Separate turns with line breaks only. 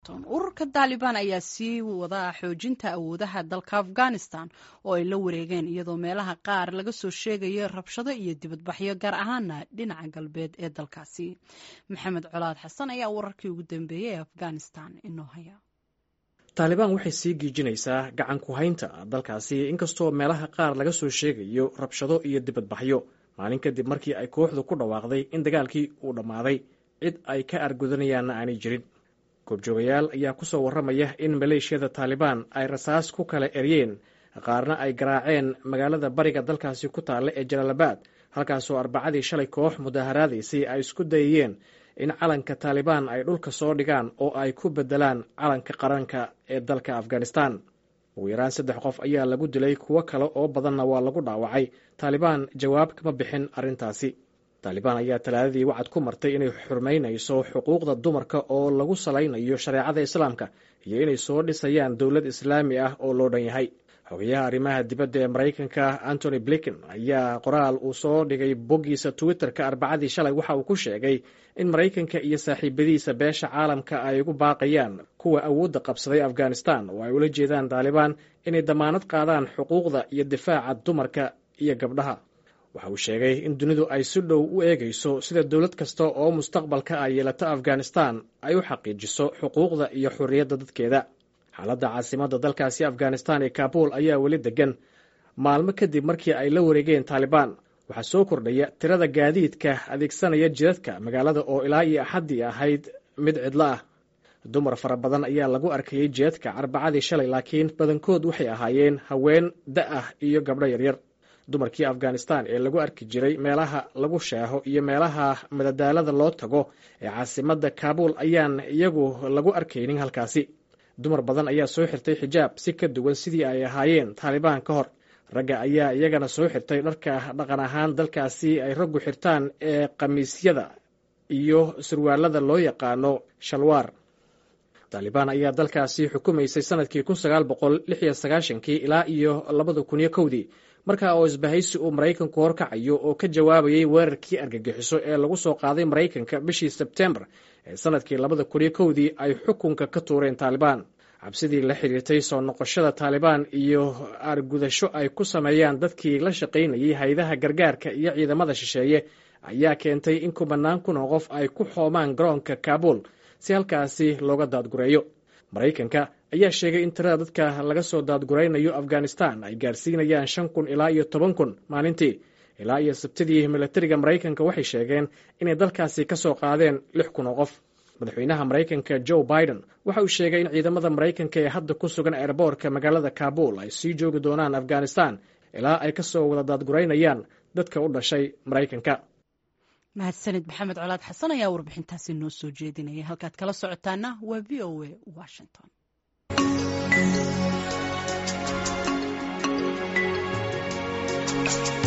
ururka taalibaan ayaa sii wada xoojinta awoodaha dalka afghanistan oo ay la wareegeen iyadoo meelaha qaar laga soo sheegayo rabshado iyo dibadbaxyo gaar ahaana dhinaca galbeed ee dalkaasi maxamed colaad xasan ayaa wararkii ugu dambeeyey ee afghanistan inoo haya
taalibaan waxay sii giijinaysaa gacan ku haynta dalkaasi inkastoo meelaha qaar laga soo sheegayo rabshado iyo dibadbaxyo maalin kadib markii ay kooxdu ku dhawaaqday in dagaalkii uu dhammaaday cid ay ka argudanayaanna aanay jirin goobjoogayaal ayaa ku soo warramaya in maleeshiyada taalibaan ay rasaas ku kala eryeen qaarna ay garaaceen magaalada bariga dalkaasi ku taalla ee jalaalabad halkaasoo arbacadii shalay koox mudaaharaadaysay ay isku dayayeen in calanka taalibaan ay dhulka soo dhigaan oo ay ku beddelaan calanka qaranka ee dalka afghanistan ugu yaraan saddex qof ayaa lagu dilay kuwo kale oo badanna waa lagu dhaawacay taalibaan jawaab kama bixin arrintaasi taalibaan ayaa talaadadii wacad ku martay inay xurmaynayso xuquuqda dumarka oo lagu salaynayo shareecada islaamka iyo inay soo dhisayaan dowlad islaami ah oo loo dhan yahay xogayaha arrimaha dibadda ee maraykanka antony blinken ayaa qoraal uu soo dhigay boggiisa twitter-ka arbacadii shalay waxa uu ku sheegay in maraykanka iyo saaxiibadiisa beesha caalamka ay ugu baaqayaan kuwa awoodda qabsaday afghanistan oo ay ula jeedaan taalibaan inay damaanad qaadaan xuquuqda iyo difaaca dumarka iyo gabdhaha waxa uu sheegay in dunidu ay si dhow u eegayso sida dowlad kasta oo mustaqbalka ay yeelato afghanistan ay u xaqiijiso xuquuqda iyo xorriyadda dadkeeda xaaladda caasimadda dalkaasi afghanistan ee kaabul ayaa weli degan maalmo kadib markii ay la wareegeen taalibaan waxaa soo kordhaya tirada gaadiidka adeegsanaya jidadka magaalada oo ilaa iyo axaddii ahayd mid cidlo ah dumar fara badan ayaa lagu arkayey jidadka arbacadii shalay laakiin badankood waxay ahaayeen haween da ah iyo gabdho yaryar dumarkii afghanistan ee lagu arki jiray meelaha lagu sheeho iyo meelaha madadaalada loo tago ee caasimadda kaabul ayaan iyagu lagu arkaynin halkaasi dumar badan ayaa soo xirtay xijaab si ka duwan sidii ay ahaayeen taalibaan ka hor ragga ayaa iyagana soo xirtay dharka dhaqan ahaan dalkaasi ay raggu xirtaan ee khamiisyada iyo surwaalada loo yaqaano shalwaar taalibaan ayaa dalkaasi xukumaysay sanadkii kun sagaal boqol lix iyo sagaashankii ilaa iyo labada kun iyo kowdii markaa oo isbahaysi uu maraykanku horkacayo oo ka jawaabayay weerarkii argagixiso ee lagu soo qaaday maraykanka bishii sebtembar ee sanadkii labada kun iyo kowdii ay xukunka ka tuureen taalibaan cabsidii la xiriirtay soo noqoshada taalibaan iyo aargudasho ay ku sameeyaan dadkii la shaqaynayay haydaha gargaarka iyo ciidamada shisheeye ayaa keentay in kubanaan kun oo qof ay ku xoomaan garoonka kaabul si halkaasi looga daadgureeyo maraykanka ayaa sheegay in tirada dadka laga soo daadguraynayo afghanistan ay gaarsiinayaan shan kun ilaa iyo toban kun maalintii ilaa iyo sabtidii milatariga maraykanka waxay sheegeen inay dalkaasi ka soo qaadeen lix kun oo qof madaxweynaha maraykanka joe biden waxa uu sheegay in ciidamada maraykanka ee hadda ku sugan eerboorka magaalada kaabul ay sii joogi doonaan afghanistan ilaa ay ka soo wada daadguraynayaan dadka u dhashay maraykanka
mahadsanid maxamed colaad xasan ayaa warbixintaasi noo soo jeedinaya halkaad kala socotaana waa v o a washington
Thank you.